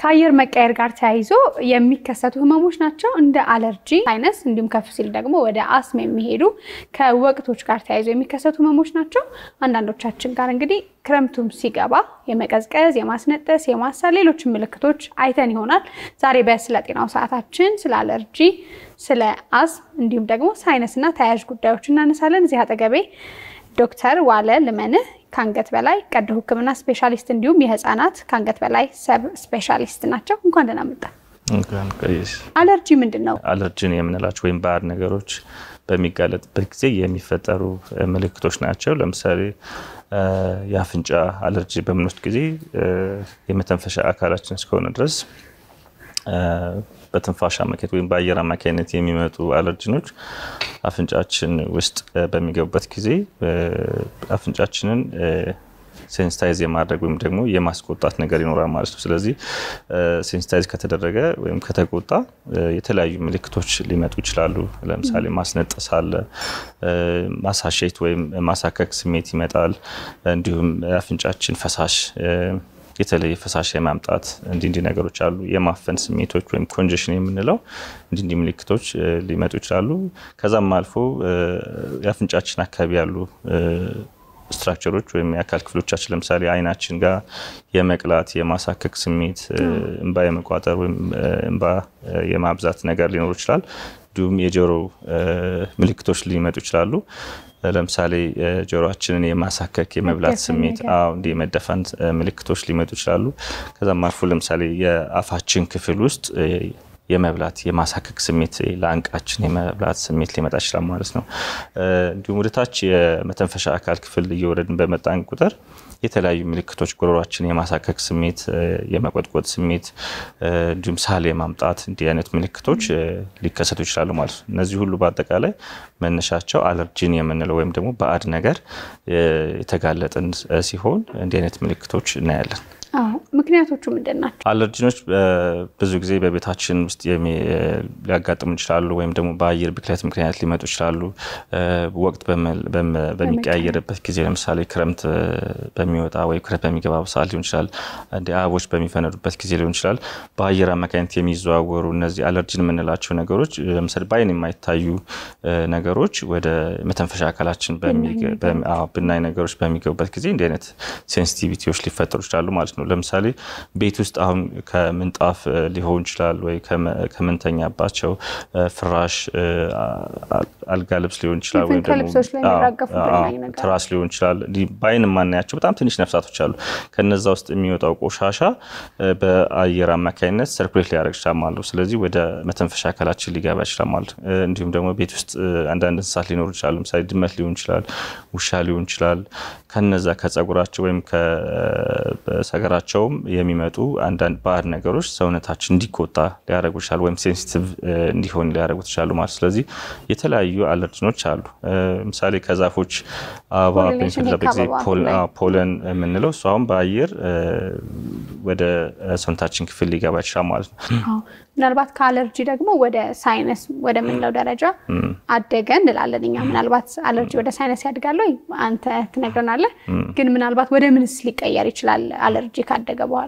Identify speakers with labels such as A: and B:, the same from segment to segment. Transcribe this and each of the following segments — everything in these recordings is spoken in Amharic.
A: ከአየር መቀየር ጋር ተያይዞ የሚከሰቱ ህመሞች ናቸው። እንደ አለርጂ፣ ሳይነስ እንዲሁም ከፍ ሲል ደግሞ ወደ አስም የሚሄዱ ከወቅቶች ጋር ተያይዞ የሚከሰቱ ህመሞች ናቸው። አንዳንዶቻችን ጋር እንግዲህ ክረምቱም ሲገባ የመቀዝቀዝ፣ የማስነጠስ፣ የማሳል ሌሎችን ምልክቶች አይተን ይሆናል። ዛሬ በስለ ጤናው ሰዓታችን ስለ አለርጂ፣ ስለ አስም እንዲሁም ደግሞ ሳይነስና ተያያዥ ጉዳዮች እናነሳለን። እዚህ አጠገቤ ዶክተር ዋለ ልመንህ ከአንገት በላይ ቀዶ ሕክምና ስፔሻሊስት እንዲሁም የህፃናት ከአንገት በላይ ሰብ ስፔሻሊስት ናቸው። እንኳን ደህና መጣ። አለርጂ ምንድን ነው?
B: አለርጂን የምንላቸው ወይም ባዕድ ነገሮች በሚጋለጥበት ጊዜ የሚፈጠሩ ምልክቶች ናቸው። ለምሳሌ የአፍንጫ አለርጂ በምንወስድ ጊዜ የመተንፈሻ አካላችን እስከሆነ ድረስ በትንፋሽ አማካኝነት ወይም በአየር አማካኝነት የሚመጡ አለርጂኖች አፍንጫችን ውስጥ በሚገቡበት ጊዜ አፍንጫችንን ሴንስታይዝ የማድረግ ወይም ደግሞ የማስቆጣት ነገር ይኖራል ማለት ነው። ስለዚህ ሴንስታይዝ ከተደረገ ወይም ከተቆጣ የተለያዩ ምልክቶች ሊመጡ ይችላሉ። ለምሳሌ ማስነጠስ አለ፣ ማሳሸት ወይም ማሳከክ ስሜት ይመጣል። እንዲሁም አፍንጫችን ፈሳሽ የተለየ ፈሳሽ የማምጣት እንዲህ እንዲህ ነገሮች አሉ። የማፈን ስሜቶች ወይም ኮንጀሽን የምንለው እንዲህ እንዲህ ምልክቶች ሊመጡ ይችላሉ። ከዛም አልፎ የአፍንጫችን አካባቢ ያሉ ስትራክቸሮች ወይም የአካል ክፍሎቻችን ለምሳሌ አይናችን ጋር የመቅላት የማሳከክ ስሜት፣ እንባ የመቋጠር ወይም እንባ የማብዛት ነገር ሊኖሩ ይችላል። እንዲሁም የጆሮ ምልክቶች ሊመጡ ይችላሉ። ለምሳሌ ጆሮአችንን የማሳከክ የመብላት ስሜት፣ አዎ እንዲህ የመደፈን ምልክቶች ሊመጡ ይችላሉ። ከዛም አልፎ ለምሳሌ የአፋችን ክፍል ውስጥ የመብላት የማሳከክ ስሜት ለአንቃችን የመብላት ስሜት ሊመጣ ይችላል ማለት ነው። እንዲሁም ወደታች የመተንፈሻ አካል ክፍል እየወረድን በመጣን ቁጥር የተለያዩ ምልክቶች ጉሮሯችን የማሳከክ ስሜት፣ የመቆጥቆጥ ስሜት እንዲሁም ሳል የማምጣት እንዲህ አይነት ምልክቶች ሊከሰቱ ይችላሉ ማለት ነው። እነዚህ ሁሉ በአጠቃላይ መነሻቸው አለርጂን የምንለው ወይም ደግሞ ባዕድ ነገር የተጋለጥን ሲሆን እንዲህ አይነት ምልክቶች እናያለን።
A: ምክንያቶቹ ምንድን ናቸው?
B: አለርጂኖች ብዙ ጊዜ በቤታችን ውስጥ ሊያጋጥሙ ይችላሉ፣ ወይም ደግሞ በአየር ብክለት ምክንያት ሊመጡ ይችላሉ። ወቅት በሚቀያየርበት ጊዜ ለምሳሌ ክረምት በሚወጣ ወይ ክረምት በሚገባ ሰዓት ሊሆን ይችላል። እንደ አበቦች በሚፈነዱበት ጊዜ ሊሆን ይችላል። በአየር አማካኝነት የሚዘዋወሩ እነዚህ አለርጂን የምንላቸው ነገሮች ለምሳሌ በአይን የማይታዩ ነገሮች ወደ መተንፈሻ አካላችን ብናኝ ነገሮች በሚገቡበት ጊዜ እንዲህ አይነት ሴንሲቲቪቲዎች ሊፈጠሩ ይችላሉ ማለት ነው። ለምሳሌ ቤት ውስጥ አሁን ከምንጣፍ ሊሆን ይችላል ወይ ከምንተኛባቸው ፍራሽ፣ አልጋ ልብስ ሊሆን ይችላል ወይም ትራስ ሊሆን ይችላል። በአይን የማናያቸው በጣም ትንሽ ነፍሳቶች አሉ። ከነዛ ውስጥ የሚወጣው ቆሻሻ በአየር አማካኝነት ሰርኩሌት ሊያደርግ ይችላል ማለት ነው። ስለዚህ ወደ መተንፈሻ አካላችን ሊገባ ይችላል ማለት ነው። እንዲሁም ደግሞ ቤት ውስጥ አንዳንድ እንስሳት ሊኖሩ ይችላሉ። ለምሳሌ ድመት ሊሆን ይችላል፣ ውሻ ሊሆን ይችላል። ከነዛ ከጸጉራቸው ወይም ሰገራቸውም የሚመጡ አንዳንድ ባዕድ ነገሮች ሰውነታችን እንዲቆጣ ሊያደርጉ ይችላሉ፣ ወይም ሴንሲቲቭ እንዲሆን ሊያደርጉት ይችላሉ ማለት ስለዚህ የተለያዩ አለርጂኖች አሉ። ምሳሌ ከዛፎች አበባ በሚፈነዳበት ጊዜ ፖለን የምንለው እሱ አሁን በአየር ወደ ሰውነታችን ክፍል ሊገባ ይችላል ማለት ነው።
A: ምናልባት ከአለርጂ ደግሞ ወደ ሳይነስ ወደምንለው ደረጃ አደገ እንላለን እኛ። ምናልባት አለርጂ ወደ ሳይነስ ያድጋል ወይ አንተ ትነግረናለህ። ግን ምናልባት ወደ ምንስ ሊቀየር ይችላል አለርጂ ካደገ በኋላ?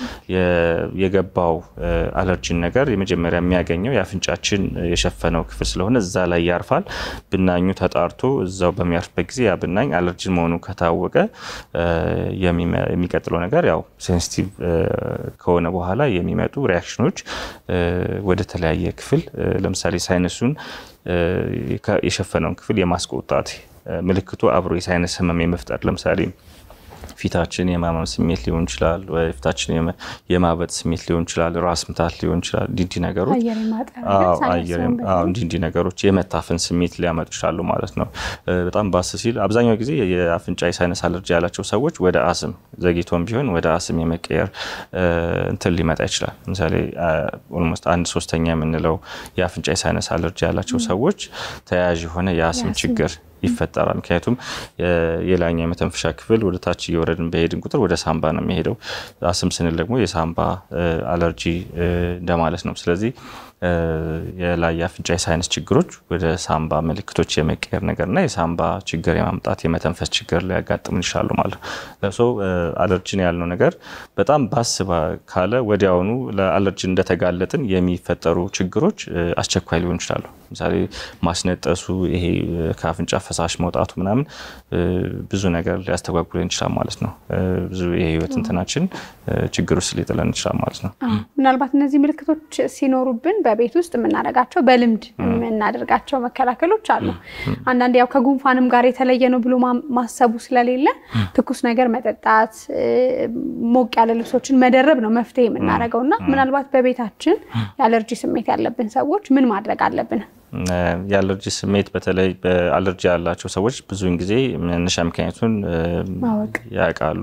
B: የገባው አለርጂን ነገር የመጀመሪያ የሚያገኘው የአፍንጫችን የሸፈነው ክፍል ስለሆነ እዛ ላይ ያርፋል። ብናኙ ተጣርቶ እዛው በሚያርፍበት ጊዜ ያ ብናኝ አለርጂን መሆኑ ከታወቀ የሚቀጥለው ነገር ያው ሴንሲቲቭ ከሆነ በኋላ የሚመጡ ሪያክሽኖች ወደ ተለያየ ክፍል ለምሳሌ ሳይነሱን የሸፈነውን ክፍል የማስቆጣት ምልክቱ አብሮ የሳይነስ ህመም የመፍጠር ለምሳሌ ፊታችን የማመም ስሜት ሊሆን ይችላል። ፊታችን የማበጥ ስሜት ሊሆን ይችላል። ራስ ምታት ሊሆን ይችላል። እንዲህ ነገሮች እንዲህ ነገሮች የመታፈን ስሜት ሊያመጡ ይችላሉ ማለት ነው። በጣም ባስ ሲል አብዛኛው ጊዜ የአፍንጫ የሳይነስ አለርጂ ያላቸው ሰዎች ወደ አስም ዘግይቶም ቢሆን ወደ አስም የመቀየር እንትን ሊመጣ ይችላል። ለምሳሌ ኦልሞስት አንድ ሶስተኛ የምንለው የአፍንጫ የሳይነስ አለርጂ ያላቸው ሰዎች ተያያዥ የሆነ የአስም ችግር ይፈጠራል። ምክንያቱም የላይኛው የመተንፈሻ ክፍል ወደ ታች እየወረድን በሄድን ቁጥር ወደ ሳምባ ነው የሚሄደው። አስም ስንል ደግሞ የሳምባ አለርጂ እንደማለት ነው። ስለዚህ የላይ የአፍንጫ የሳይነስ ችግሮች ወደ ሳምባ ምልክቶች የመቀየር ነገርና የሳምባ ችግር የማምጣት የመተንፈስ ችግር ሊያጋጥሙን ይችላሉ ማለት ነው። ለሶ አለርጂን ያልነው ነገር በጣም ባስ ካለ ወዲያውኑ ለአለርጂን እንደተጋለጥን የሚፈጠሩ ችግሮች አስቸኳይ ሊሆኑ ይችላሉ። ለምሳሌ ማስነጠሱ፣ ይሄ ከአፍንጫ ፈሳሽ መውጣቱ ምናምን ብዙ ነገር ሊያስተጓጉለን ይችላል ማለት ነው። ብዙ የህይወት እንትናችን ችግር ውስጥ ሊጥለን ይችላል ማለት ነው።
A: ምናልባት እነዚህ ምልክቶች ሲኖሩብን በቤት ውስጥ የምናደርጋቸው በልምድ የምናደርጋቸው መከላከሎች አሉ። አንዳንድ ያው ከጉንፋንም ጋር የተለየ ነው ብሎ ማሰቡ ስለሌለ ትኩስ ነገር መጠጣት፣ ሞቅ ያለ ልብሶችን መደረብ ነው መፍትሄ የምናደርገው እና ምናልባት በቤታችን የአለርጂ ስሜት ያለብን ሰዎች ምን ማድረግ አለብን?
B: የአለርጂ ስሜት በተለይ በአለርጂ ያላቸው ሰዎች ብዙውን ጊዜ መነሻ ምክንያቱን ያውቃሉ።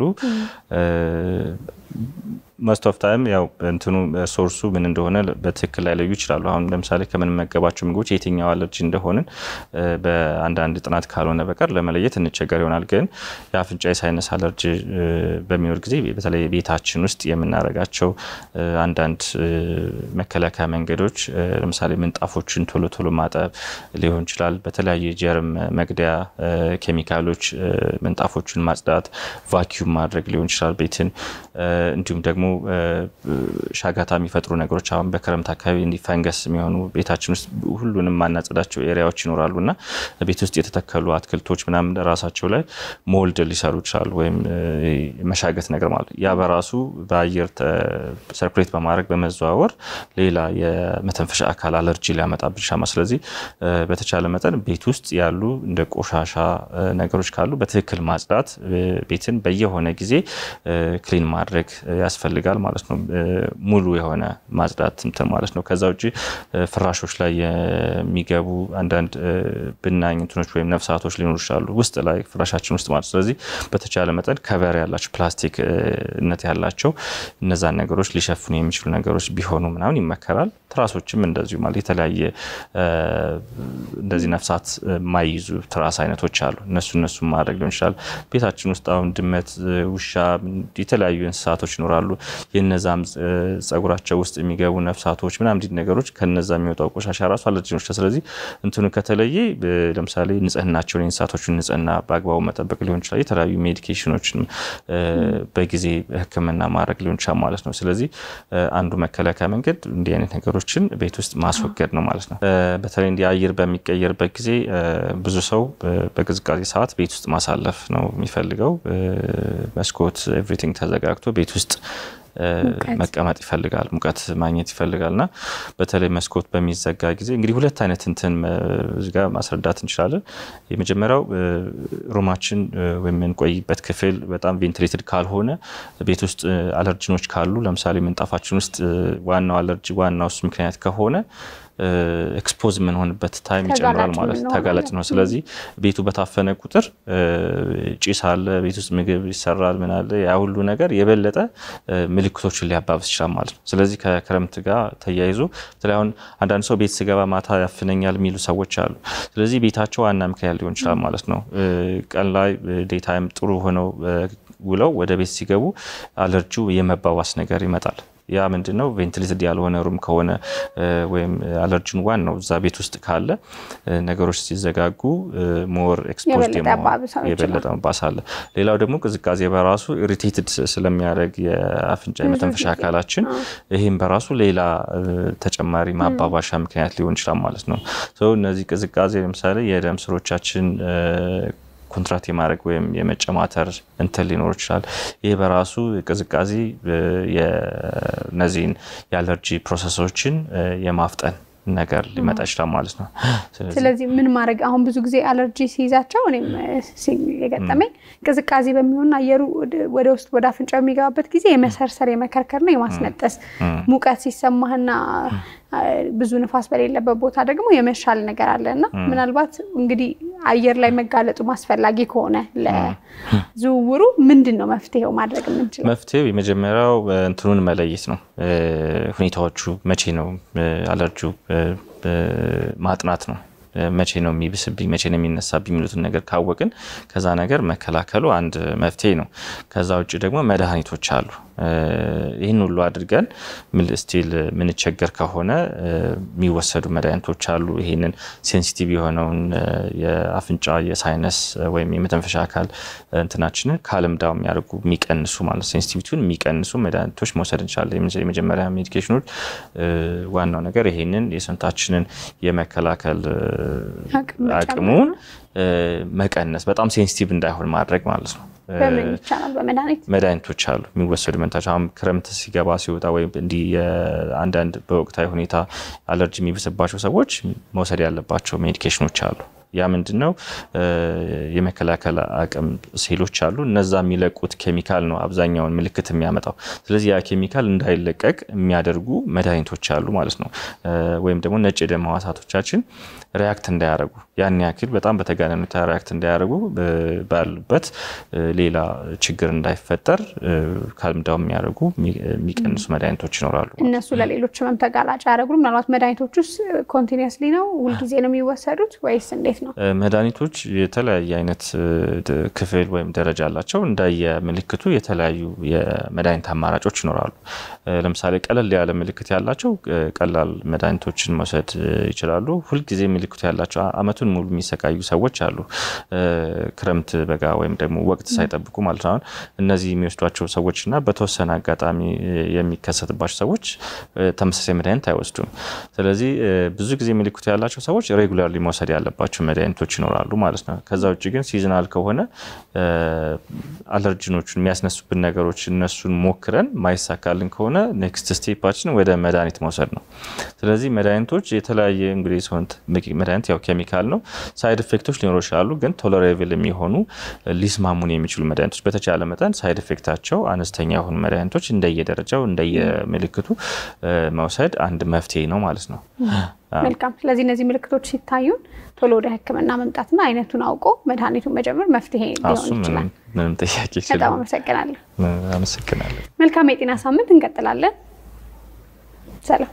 B: መስት ኦፍ ታይም ያው እንትኑ ሶርሱ ምን እንደሆነ በትክክል ላይለዩ ይችላሉ። አሁን ለምሳሌ ከምንመገባቸው ምግቦች የትኛው አለርጂ እንደሆንን በአንዳንድ ጥናት ካልሆነ በቀር ለመለየት እንቸገር ይሆናል። ግን የአፍንጫ የሳይነስ አለርጂ በሚኖር ጊዜ በተለይ ቤታችን ውስጥ የምናደርጋቸው አንዳንድ መከላከያ መንገዶች ለምሳሌ ምንጣፎችን ቶሎ ቶሎ ማጠብ ሊሆን ይችላል። በተለያዩ ጀርም መግደያ ኬሚካሎች ምንጣፎችን ማጽዳት፣ ቫኪዩም ማድረግ ሊሆን ይችላል ቤትን እንዲሁም ደግሞ ሻጋታ የሚፈጥሩ ነገሮች አሁን በክረምት አካባቢ እንዲ ፈንገስ የሚሆኑ ቤታችን ውስጥ ሁሉንም ማናጸዳቸው ኤሪያዎች ይኖራሉ እና ቤት ውስጥ የተተከሉ አትክልቶች ምናምን ራሳቸው ላይ ሞልድ ሊሰሩ ይችላሉ፣ ወይም መሻገት ነገር ማለት ያ በራሱ በአየር ሰርኩሌት በማድረግ በመዘዋወር ሌላ የመተንፈሻ አካል አለርጂ ሊያመጣብን ይችላል። ስለዚህ በተቻለ መጠን ቤት ውስጥ ያሉ እንደ ቆሻሻ ነገሮች ካሉ በትክክል ማጽዳት፣ ቤትን በየሆነ ጊዜ ክሊን ማድረግ ያስፈልጋል ማለት ነው። ሙሉ የሆነ ማጽዳት እንትን ማለት ነው። ከዛ ውጭ ፍራሾች ላይ የሚገቡ አንዳንድ ብናኝ እንትኖች ወይም ነፍሳቶች ሊኖሩ ይችላሉ ውስጥ ላይ ፍራሻችን ውስጥ ማለት ስለዚህ በተቻለ መጠን ከቨር ያላቸው ፕላስቲክነት ያላቸው እነዛን ነገሮች ሊሸፍኑ የሚችሉ ነገሮች ቢሆኑ ምናምን ይመከራል። ትራሶችም እንደዚሁ ማለት የተለያየ እንደዚህ ነፍሳት የማይይዙ ትራስ አይነቶች አሉ። እነሱ እነሱ ማድረግ ሊሆን ይችላል። ቤታችን ውስጥ አሁን ድመት፣ ውሻ፣ የተለያዩ እንስሳቶች ይኖራሉ። የነዛም ጸጉራቸው ውስጥ የሚገቡ ነፍሳቶች ምናምን እንዲህ ነገሮች ከነዛ የሚወጣው ቆሻሻ ራሱ አለርጂኖች። ስለዚህ እንትኑ ከተለየ ለምሳሌ ንጽህናቸውን የእንስሳቶችን ንጽህና በአግባቡ መጠበቅ ሊሆን ይችላል። የተለያዩ ሜዲኬሽኖችን በጊዜ ሕክምና ማድረግ ሊሆን ይችላል ማለት ነው። ስለዚህ አንዱ መከላከያ መንገድ እንዲህ አይነት ነገሮችን ቤት ውስጥ ማስወገድ ነው ማለት ነው። በተለይ እንዲህ አየር በሚቀየርበት ጊዜ ብዙ ሰው በቅዝቃዜ ሰዓት ቤት ውስጥ ማሳለፍ ነው የሚፈልገው። መስኮት ኤቭሪቲንግ ተዘጋግቶ ቤት ውስጥ መቀመጥ ይፈልጋል፣ ሙቀት ማግኘት ይፈልጋል እና በተለይ መስኮት በሚዘጋ ጊዜ እንግዲህ ሁለት አይነት እንትን እዚህ ጋር ማስረዳት እንችላለን። የመጀመሪያው ሩማችን ወይም የምንቆይበት ክፍል በጣም ቬንትሌትድ ካልሆነ ቤት ውስጥ አለርጂኖች ካሉ ለምሳሌ ምንጣፋችን ውስጥ ዋናው አለርጂ ዋናው እሱ ምክንያት ከሆነ ኤክስፖዝ የምንሆንበት ታይም ይጨምራል ማለት ተጋላጭ ነው። ስለዚህ ቤቱ በታፈነ ቁጥር ጭስ አለ፣ ቤት ውስጥ ምግብ ይሰራል፣ ምን አለ፣ ያ ሁሉ ነገር የበለጠ ምልክቶችን ሊያባብስ ይችላል ማለት ነው። ስለዚህ ከክረምት ጋር ተያይዞ በተለይ አሁን አንዳንድ ሰው ቤት ስገባ ማታ ያፍነኛል የሚሉ ሰዎች አሉ። ስለዚህ ቤታቸው ዋና ምክንያት ሊሆን ይችላል ማለት ነው። ቀን ላይ ዴታይም ጥሩ ሆነው ውለው ወደ ቤት ሲገቡ አለርጂው የመባባስ ነገር ይመጣል። ያ ምንድን ነው? ቬንትሌትድ ያልሆነ ሩም ከሆነ ወይም አለርጂን ዋናው እዛ ቤት ውስጥ ካለ ነገሮች ሲዘጋጉ ሞር ኤክስፖዝድ የበለጠ መባስ አለ። ሌላው ደግሞ ቅዝቃዜ በራሱ ኢሪቴትድ ስለሚያደርግ የአፍንጫ የመተንፈሻ አካላችን ይህም በራሱ ሌላ ተጨማሪ ማባባሻ ምክንያት ሊሆን ይችላል ማለት ነው። እነዚህ ቅዝቃዜ ለምሳሌ የደም ስሮቻችን ኮንትራክት የማድረግ ወይም የመጨማተር እንትን ሊኖር ይችላል። ይህ በራሱ ቅዝቃዜ እነዚህን የአለርጂ ፕሮሰሶችን የማፍጠን ነገር ሊመጣ ይችላል ማለት ነው።
A: ስለዚህ ምን ማድረግ አሁን ብዙ ጊዜ አለርጂ ሲይዛቸው እኔም የገጠመኝ ቅዝቃዜ በሚሆንና አየሩ ወደ ውስጥ ወደ አፍንጫ የሚገባበት ጊዜ የመሰርሰር የመከርከርና የማስነጠስ ሙቀት ሲሰማህና ብዙ ንፋስ በሌለበት ቦታ ደግሞ የመሻል ነገር አለ እና ምናልባት እንግዲህ አየር ላይ መጋለጡ አስፈላጊ ከሆነ ለዝውውሩ ምንድን ነው መፍትሄው ማድረግ የምንችለው?
B: መፍትሄው የመጀመሪያው እንትኑን መለየት ነው። ሁኔታዎቹ መቼ ነው አለርጂው ማጥናት ነው። መቼ ነው የሚብስብኝ፣ መቼ ነው የሚነሳብኝ የሚሉትን ነገር ካወቅን ከዛ ነገር መከላከሉ አንድ መፍትሄ ነው። ከዛ ውጭ ደግሞ መድኃኒቶች አሉ። ይህን ሁሉ አድርገን ስቲል ምንቸገር ከሆነ የሚወሰዱ መድኃኒቶች አሉ። ይህንን ሴንሲቲቭ የሆነውን የአፍንጫ የሳይነስ ወይም የመተንፈሻ አካል እንትናችንን ከአለምዳው የሚያደርጉ የሚቀንሱ ማለት ሴንሲቲቪቲውን የሚቀንሱ መድኃኒቶች መውሰድ እንችላለን። የመጀመሪያ ሜዲኬሽኖች ዋናው ነገር ይሄንን የሰውነታችንን የመከላከል አቅሙን መቀነስ በጣም ሴንሲቲቭ እንዳይሆን ማድረግ ማለት ነው።
A: በምን ይቻላል? በመድኃኒት
B: መድኃኒቶች አሉ የሚወሰዱ መድኃኒቶች። አሁን ክረምት ሲገባ ሲወጣ ወይም እንዲህ አንዳንድ በወቅታዊ ሁኔታ አለርጂ የሚብስባቸው ሰዎች መውሰድ ያለባቸው ሜዲኬሽኖች አሉ። ያ ምንድን ነው? የመከላከል አቅም ሴሎች አሉ። እነዛ የሚለቁት ኬሚካል ነው አብዛኛውን ምልክት የሚያመጣው። ስለዚህ ያ ኬሚካል እንዳይለቀቅ የሚያደርጉ መድኃኒቶች አሉ ማለት ነው። ወይም ደግሞ ነጭ የደም ሕዋሳቶቻችን ሪያክት እንዳያደርጉ ያን ያክል በጣም በተጋነኑ ሁኔታ ሪያክት እንዳያደርጉ ባሉበት ሌላ ችግር እንዳይፈጠር ካልምዳው የሚያደርጉ የሚቀንሱ መድኃኒቶች ይኖራሉ።
A: እነሱ ለሌሎች ህመም ተጋላጭ አያደርጉም። ምናልባት መድኃኒቶች ውስጥ ኮንቲኒስሊ ነው ሁልጊዜ ነው የሚወሰዱት ወይስ እንዴት ነው?
B: መድኃኒቶች የተለያየ አይነት ክፍል ወይም ደረጃ አላቸው። እንደየ ምልክቱ የተለያዩ የመድኃኒት አማራጮች ይኖራሉ። ለምሳሌ ቀለል ያለ ምልክት ያላቸው ቀላል መድኃኒቶችን መውሰድ ይችላሉ። ሁልጊዜ ምልክቱ ያላቸው አመቱን ሙሉ የሚሰቃዩ ሰዎች አሉ። ክረምት፣ በጋ ወይም ደግሞ ወቅት ሳይጠብቁ ማለት ነው። እነዚህ የሚወስዷቸው ሰዎች እና በተወሰነ አጋጣሚ የሚከሰትባቸው ሰዎች ተመሳሳይ መድኃኒት አይወስዱም። ስለዚህ ብዙ ጊዜ ምልክቱ ያላቸው ሰዎች ሬጉላርሊ መውሰድ ያለባቸው መድኃኒቶች ይኖራሉ ማለት ነው። ከዛ ውጭ ግን ሲዝናል ከሆነ አለርጂኖቹን የሚያስነሱብን ነገሮች እነሱን ሞክረን ማይሳካልን ከሆነ ኔክስት ስቴፓችን ወደ መድኃኒት መውሰድ ነው። ስለዚህ መድኃኒቶች የተለያየ እንግዲህ ሰውነት መድኃኒት ያው ኬሚካል ነው። ሳይድ ኢፌክቶች ሊኖሩ ይችላሉ። ግን ቶለሬብል የሚሆኑ ሊስማሙን የሚችሉ መድኃኒቶች በተቻለ መጠን ሳይድ ኢፌክታቸው አነስተኛ የሆኑ መድኃኒቶች እንደየደረጃው እንደየምልክቱ መውሰድ አንድ መፍትሄ ነው ማለት ነው።
A: መልካም። ስለዚህ እነዚህ ምልክቶች ሲታዩን ቶሎ ወደ ሕክምና መምጣትና አይነቱን አውቆ መድኃኒቱን መጀመር መፍትሄ ሊሆን ይችላል።
B: ምንም ጥያቄ
A: በጣም አመሰግናለሁ።
B: አመሰግናለሁ።
A: መልካም የጤና ሳምንት እንቀጥላለን። ሰላም።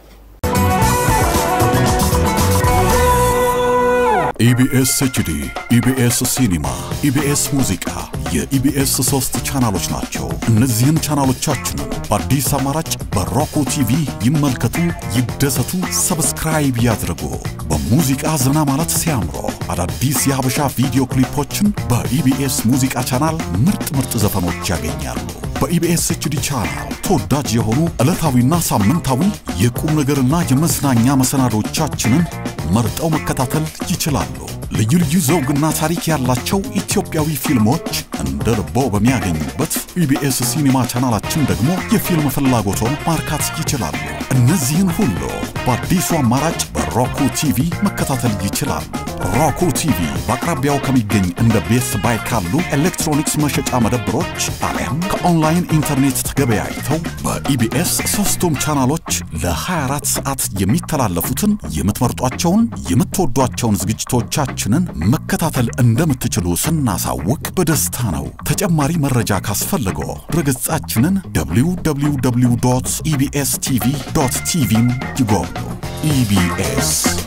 C: ኢቢኤስ ኤችዲ፣ ኢቢኤስ ሲኒማ፣ ኢቢኤስ ሙዚቃ የኢቢኤስ ሶስት ቻናሎች ናቸው። እነዚህን ቻናሎቻችንን በአዲስ አማራጭ በሮኮ ቲቪ ይመልከቱ፣ ይደሰቱ፣ ሰብስክራይብ ያድርጉ። በሙዚቃ ዘና ማለት ሲያምሮ አዳዲስ የሀበሻ ቪዲዮ ክሊፖችን በኢቢኤስ ሙዚቃ ቻናል ምርጥ ምርጥ ዘፈኖች ያገኛሉ። በኢቢኤስ ኤችዲ ቻናል ተወዳጅ የሆኑ ዕለታዊና ሳምንታዊ የቁም ነገርና የመዝናኛ መሰናዶቻችንን መርጠው መከታተል ይችላሉ። ልዩ ልዩ ዘውግና ታሪክ ያላቸው ኢትዮጵያዊ ፊልሞች እንደ ልቦ በሚያገኙበት ኢቢኤስ ሲኒማ ቻናላችን ደግሞ የፊልም ፍላጎቶን ማርካት ይችላሉ። እነዚህን ሁሉ በአዲሱ አማራጭ በሮኩ ቲቪ መከታተል ይችላሉ። ሮኩ ቲቪ በአቅራቢያው ከሚገኝ እንደ ቤስ ባይ ካሉ ኤሌክትሮኒክስ መሸጫ መደብሮች አሊያም ከኦንላይን ኢንተርኔት ተገበያይተው በኢቢኤስ ሶስቱም ቻናሎች ለ24 ሰዓት የሚተላለፉትን የምትመርጧቸውን የምትወዷቸውን ዝግጅቶቻችንን መከታተል እንደምትችሉ ስናሳውቅ በደስታ ነው። ተጨማሪ መረጃ ካስፈልገው ድረገጻችንን www ኢቢኤስ ቲቪ ቲቪን ይጎብኙ። ኢቢኤስ